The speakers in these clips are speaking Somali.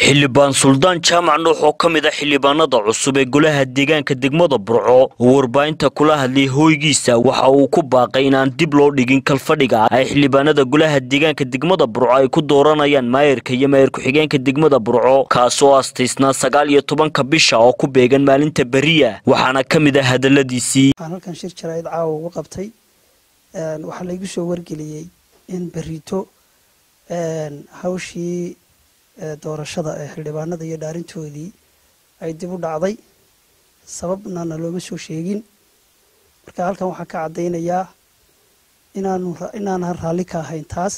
xildhibaan suldaan jaamac nuux oo ka mid a xildhibaanada cusub ee golaha deegaanka degmada burco oo warbaahinta kula hadlay hooygiisa waxa uu ku baaqay inaan dib loo dhigin kalfadhiga ay xildhibaanada golaha deegaanka degmada burco ay ku dooranayaan maayarka iyo maayar ku-xigeenka degmada burco kaasoo astaysnaa sagaal iyo tobanka bisha oo ku beegan maalinta beriya waxaana ka mid ah hadaladiisii waxaan halkan shir jaraa'id caawa ugu qabtay waxaa laygu soo wargeliyey in berito hawshii doorashada ee xildhibaanada iyo dhaarintoodii ay dib u dhacday sababna na looma soo sheegin marka halkan waxaan ka caddaynayaa inaanu inaanan raalli ka ahayn taas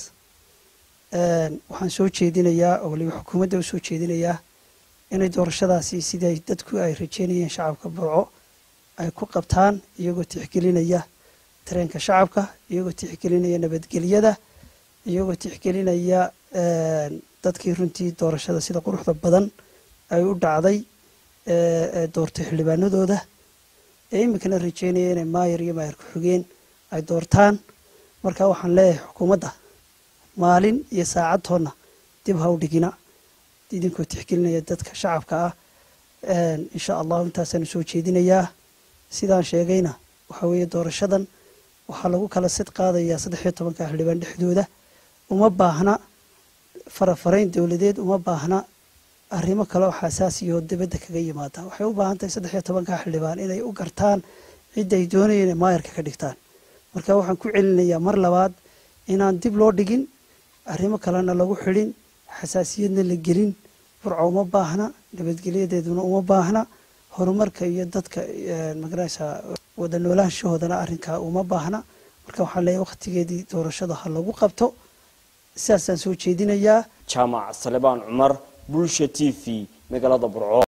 waxaan soo jeedinayaa oo waliba xukuumadda u soo jeedinayaa inay doorashadaasi siday dadku ay rajeynayeen shacabka burco ay ku qabtaan iyagoo tixgelinaya tareenka shacabka iyagoo tixgelinaya nabadgelyada iyagoo tixgelinaya dadkii runtii doorashada sida quruxda badan ay u dhacday ee doortay xildhibaanadooda ee iminkana rajeynaya inay maayar iyo maayar ku-xigeen ay doortaan marka waxaan leeyahay xukuumadda maalin iyo saacadtoonna dib ha u dhigina idinkoo tixgelinaya dadka shacabka ah insha allahu intaasaanu soo jeedinayaa sidaan sheegayna waxaa weeye doorashadan waxaa lagu kala sid qaadayaa saddex iyo tobanka xildhibaan dhexdooda uma baahna farafarayn dowladeed uma baahna arrimo kale oo xasaasiyoo dibadda kaga yimaada waxay u baahan tahay saddex iyo tobanka xildhibaan inay u gartaan cidda ay doonayeen inay maayarka ka dhigtaan marka waxaan ku celinayaa mar labaad inaan dib loo dhigin arrimo kalena lagu xidhin xasaasiyadna la gelin burco uma baahna nabadgelyadeeduna uma baahna horumarka iyo dadka magaraysa wada noolaanshahoodana arrinkaa uma baahna marka waxaan leeyahay wakhtigeedii doorashada ha lagu qabto sidaasaan soo jeedinayaa jaamac salebaan cumar bulsha t v magaalada burco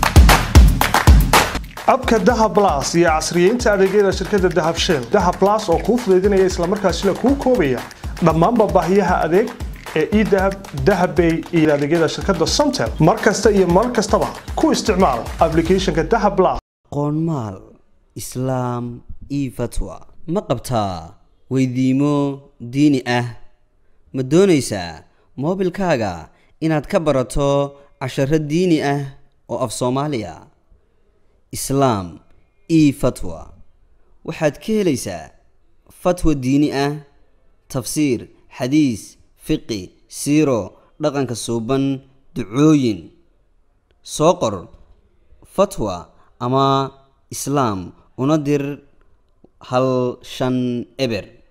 abka dahab las iyo casriyeynta adeegyada shirkadda dahab shell dahab las oo kuu fudaydinaya islamarkaasina kuu koobaya dhammaanba baahiyaha adeeg ee edahab dahabbay iyo adeegyada shirkadda somtel mar kasta iyo mar kastaba ku isticmaal aplicathonka dahab las qoonmaal islaam io fatwa ma qabtaa weydiimo diini ah ma doonaysaa moobilkaaga inaad ka barato casharo diini ah oo af soomaaliya islaam io fatwa waxaad ka helaysaa fatwa diini ah tafsiir xadiis fiqi siiro dhaqanka suuban ducooyin soo qor fatwa ama islaam una dir hal shan eber